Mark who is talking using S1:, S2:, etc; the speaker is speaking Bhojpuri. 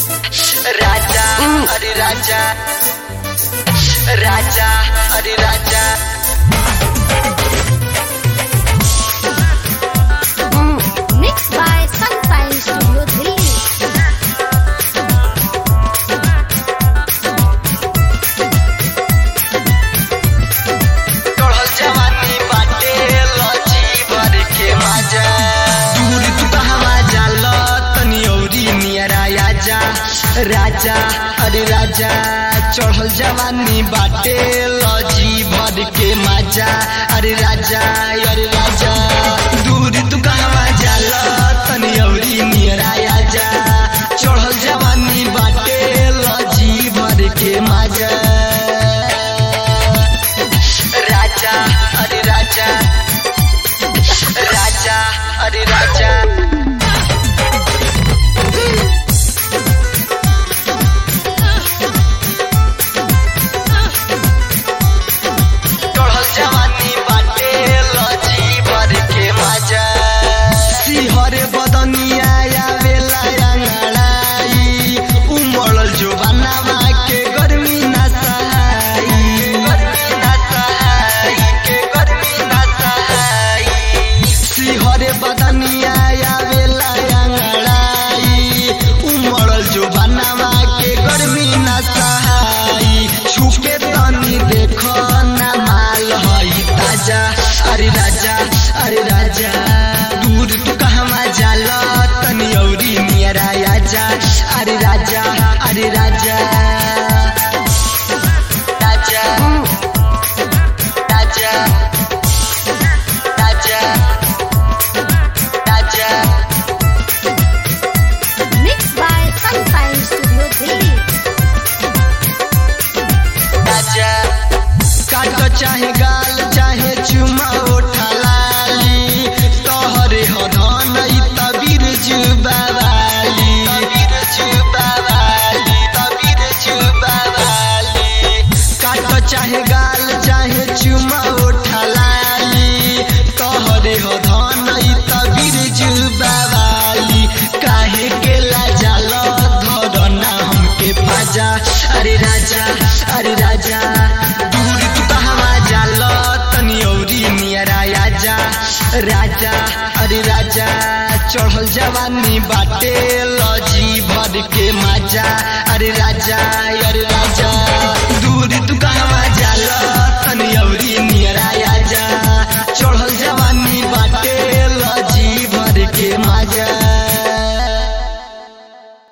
S1: राजा अरे राजा राजा अरे राजा
S2: Mixed by Sunfire Studio Delhi.
S1: चढ़ल जवानी बाटे लची भर के माजा दूर तू कहवा जाल तनी औरी नियरा आजा राजा अरे राजा चढ़ल जवानी बाटे लजी भर के माजा अरे राजा अरे राजा दूर तू कहवा जाल तनी औरी नियरा